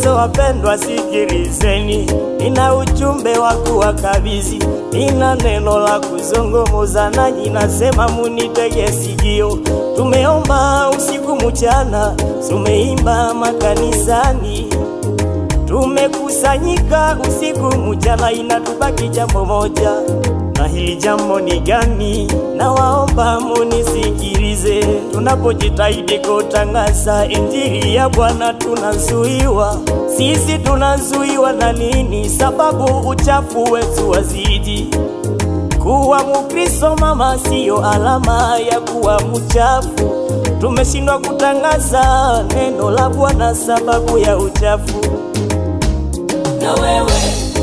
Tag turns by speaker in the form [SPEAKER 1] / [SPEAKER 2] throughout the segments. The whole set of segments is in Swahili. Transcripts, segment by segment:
[SPEAKER 1] Wakristo wapendwa, sikilizeni, nina ujumbe wa kuwakabidhi, nina neno la kuzungumza nanyi, nasema munitege sikio. Tumeomba usiku mchana, tumeimba makanisani, tumekusanyika usiku mchana, inatubaki jambo moja na hili jambo ni gani? Na waomba munisikilize, tunapojitahidi kutangaza injili ya Bwana tunazuiwa. Sisi tunazuiwa na nini? Sababu uchafu wetu wazidi. Kuwa Mukristo mama, siyo alama ya kuwa mchafu. Tumeshindwa kutangaza neno la Bwana sababu ya uchafu.
[SPEAKER 2] na wewe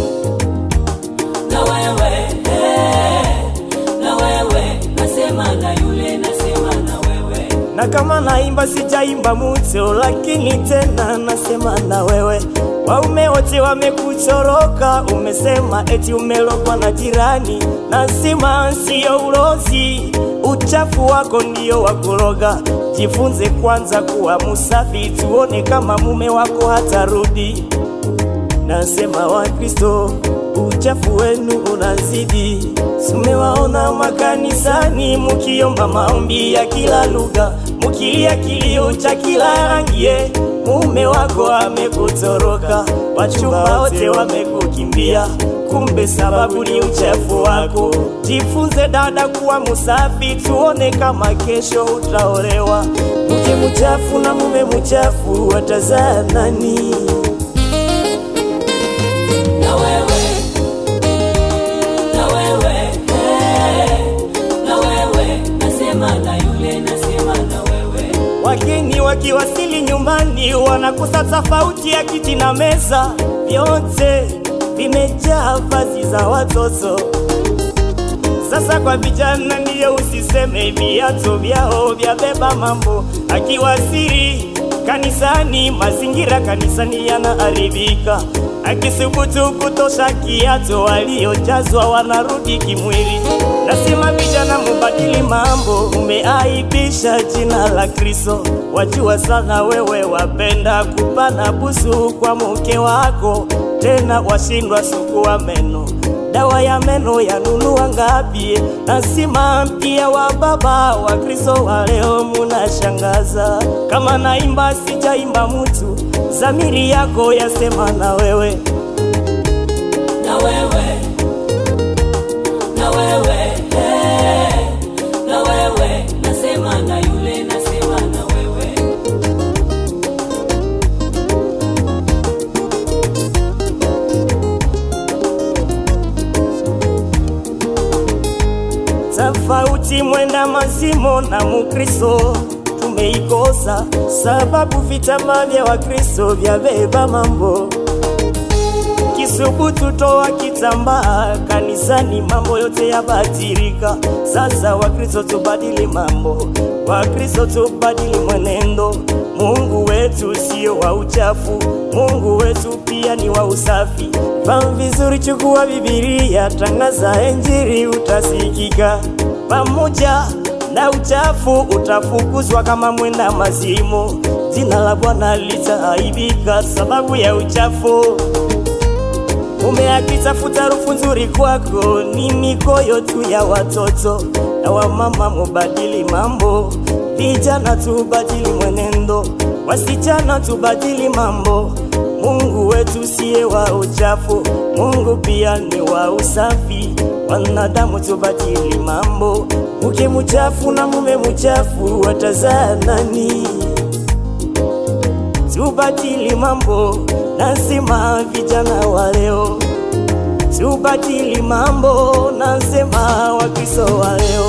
[SPEAKER 2] na wewe eh, na wewe nasema na yule nasema na wewe
[SPEAKER 1] na kama naimba sijaimba muto, lakini tena nasema na wewe. Waume wote wamekuchoroka, umesema eti umelogwa na jirani. Nasema siyo ulozi, uchafu wako ndio wakuroga. Jifunze kwanza kuwa musafi, tuone kama mume wako hatarudi. Nasema Wakristo, uchafu wenu unazidi. Tumewaona makanisani mukiomba maombi ya kila lugha, mukilia kilio cha kila rangie. Mume wako amekutoroka, wachumba wote wamekukimbia, kumbe sababu ni uchafu wako. Jifunze dada kuwa musafi, tuone kama kesho utaolewa. Mke mchafu na mume mchafu watazaa nani?
[SPEAKER 2] na wewe na wewe eh, na wewe nasema na yule nasema na wewe
[SPEAKER 1] Wageni wakiwasili nyumbani wanakosa tofauti ya kiti na meza, vyote vimejaa vazi za watoto. Sasa kwa vijana ndiyo usiseme, viatu vyao vyabeba mambo. Akiwasili kanisani, mazingira kanisani yanaharibika. Akisubutu kutosha kiatu, waliojazwa wanarudi kimwili. Nasema vijana, mubadili mambo, umeaibisha jina la Kristo. Wajua sana wewe wapenda kupana busu kwa mke wako, tena washindwa sukua meno dawa ya meno yanunua ngapi? Nasima pia wa baba wa Kristo wa leo munashangaza. Kama naimba sijaimba mtu, zamiri yako yasema na wewe.
[SPEAKER 2] na wewe na wewe eh, na wewe nasema na yule nasema na wewe
[SPEAKER 1] Tofauti mwenda mazimo na Mukristo tumeikosa, sababu vitama vya Wakristo vyabeba mambo Kisubutu toa kitambaa kanisani, mambo yote yabadirika. Sasa Wakristo tubadili mambo, Wakristo tubadili mwenendo. Mungu wetu sio wa uchafu, Mungu wetu pia ni wa usafi. Fahamu vizuri, chukua Bibilia, tangaza Injili, utasikika pamoja na uchafu utafukuzwa kama mwenda mazimu. Jina la Bwana litaaibika sababu ya uchafu. Mume akitafuta harufu nzuri kwako, ni mikoyo tu ya watoto. Na wamama mubadili mambo, vijana tubadili mwenendo, wasichana tubadili mambo. Mungu wetu siye wa uchafu, Mungu pia ni wa usafi. Wanadamu tubadili mambo, mke mchafu na mume mchafu watazaa nani? tubadili mambo, nasema vijana wa leo, tubadili mambo, nasema Wakristo wa leo.